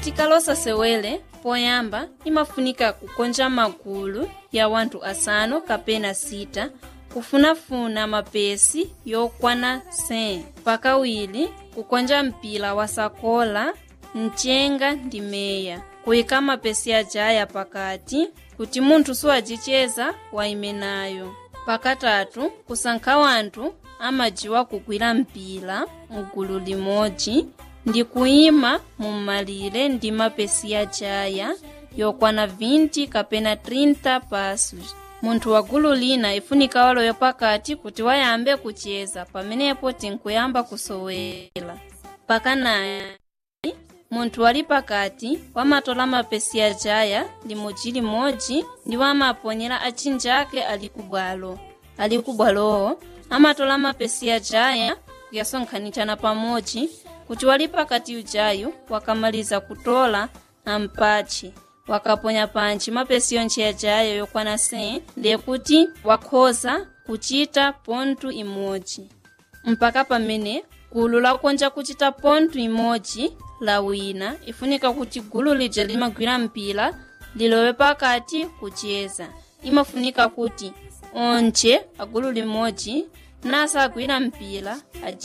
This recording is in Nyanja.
tikalosa sewele poyamba imafunika kukonja magulu ya wanthu asanu kapena sita kufunafuna mapesi yokwana 100 pakawiri kukonja mpira wa sakola mchenga ndi meya kuyika mapesi ajaya pakati kuti munthu siwajicheza waimenayo pakatatu kusankha wanthu amajiwa kugwira mpira mgulu limodzi ndi kuyima mum'malire ndi mapesi ajaya yokwana 20 kapena 30 pasos munthu wa gulu lina ifunika waloyo pakati kuti wayambe kucheza pamenepo tinkuyamba kusowera pakanaya munthu wali pakati wamatola mapesi ajaya limodzi limodzi ndi wamaponyera achinjake ali kubwalo ali kubwalowo amatola mapesi ajaya kuyasonkhanitshana pamodzi kuti wali pakati ujayu wakamaliza kutola ampatche wakaponya pantchi mapesi yontche ajayo yokwana 100 ndekuti wakhoza kuchita pontu imodzi mpaka pamene gulu lakonja kuchita pontu imodzi la wina ifunika kuti gulu lija limagwira mpira lilowe pakati kucheza imafunika kuti onche agulu limodzi nasa agwira mpira